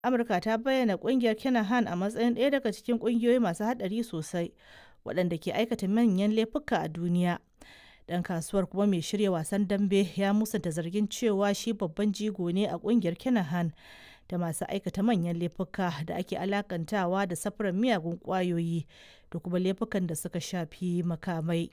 Amurka ta bayyana kungiyar Kinahan a matsayin ɗaya daga cikin kungiyoyi masu haɗari sosai waɗanda ke aikata manyan laifuka a duniya. Ɗan kasuwar kuma mai shirya wasan dambe ya musanta zargin cewa shi babban jigo ne a kungiyar Kinahan da masu aikata manyan laifuka da ake alakantawa da safarar miyagun ƙwayoyi da kuma laifukan da suka shafi makamai.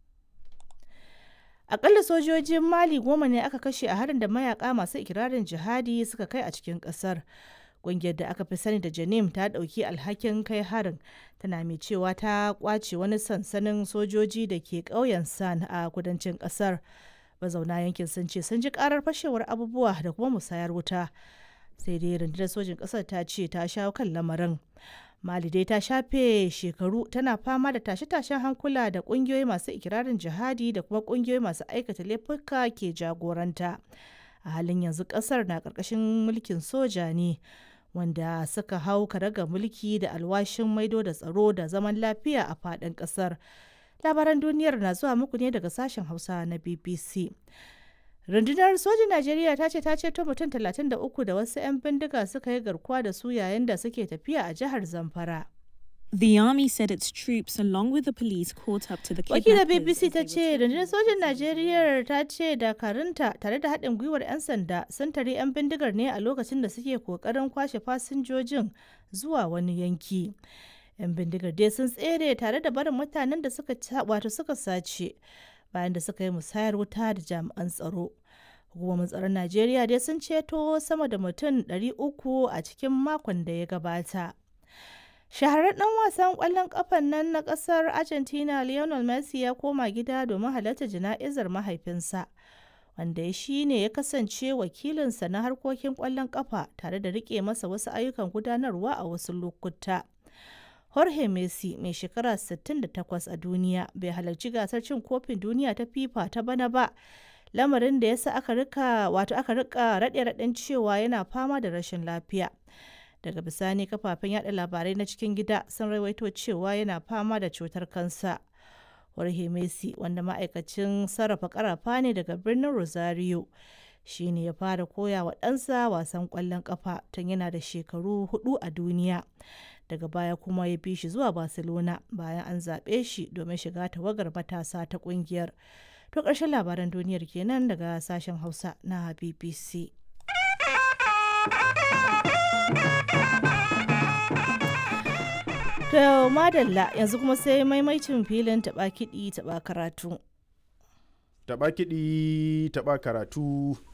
Akalla sojojin Mali goma ne aka kashe a harin da mayaka masu ikirarin jihadi suka kai a cikin kasar. Ƙungiyar da aka fi sani da Janim ta ɗauki alhakin kai harin tana mai cewa ta kwace wani sansanin sojoji da ke ƙauyen San a kudancin ƙasar. Mazauna yankin sun ce sun ji ƙarar fashewar abubuwa da kuma musayar wuta. Sai dai rundunar sojin ƙasar ta ce ta shawo kan lamarin. Mali dai ta shafe shekaru tana fama da tashe-tashen hankula da kungiyoyi masu ikirarin jihadi da kuma kungiyoyi masu aikata laifuka ke jagoranta. A halin yanzu kasar na ƙarƙashin mulkin soja ne wanda suka hau karaga mulki da alwashin maido da tsaro da zaman lafiya a faɗin ƙasar. Labaran duniyar na zuwa muku ne daga sashen Hausa na BBC. rundunar sojin najeriya ta ce ta ceto mutum 33 da wasu 'yan bindiga suka yi garkuwa da su yayin da suke tafiya a jihar zamfara The army said its troops, along with the police, caught up to the wakilar kidnappers. bbc as ta they ce were rundunar sojin najeriya ta ce dakarunta tare da haɗin gwiwar 'yan sanda sun tare 'yan bindigar ne a lokacin da suke kokarin kwashe fasinjojin zuwa wani yanki 'yan bindigar dai sun tsere tare da barin mutanen da suka wato suka sace bayan da suka yi musayar wuta da jami'an tsaro hukumomin tsaron najeriya dai sun ceto sama da mutum 300 a cikin makon da ya gabata shahararren dan wasan kwallon kafan nan na kasar argentina lionel messi ya koma gida domin halarta jana'izar mahaifinsa wanda ya shi ne ya kasance wakilinsa na harkokin kwallon kafa tare da rike masa wasu ayyukan gudanarwa a wasu lokuta jorge messi mai shekara 68 a duniya bai halarci gasar cin kofin duniya ta fifa ta bana ba lamarin da ya sa aka rika wato aka rika raɗe-raɗen cewa yana fama da rashin lafiya daga bisani kafafen yada labarai na cikin gida sun rawaito cewa yana fama da cutar kansa jorge messi wanda ma'aikacin sarrafa karafa ne daga birnin rosario shi ne ya fara koya wa ɗansa wasan ƙwallon ƙafa tun yana da shekaru hudu a duniya daga baya kuma ya bi shi zuwa barcelona bayan an zaɓe shi domin shiga tawagar matasa ta ƙungiyar to ƙarshen labaran duniyar kenan daga sashen hausa na bbc To madalla yanzu kuma sai maimaicin filin taɓa kiɗi taɓa karatu. Taɓa kiɗi taɓa karatu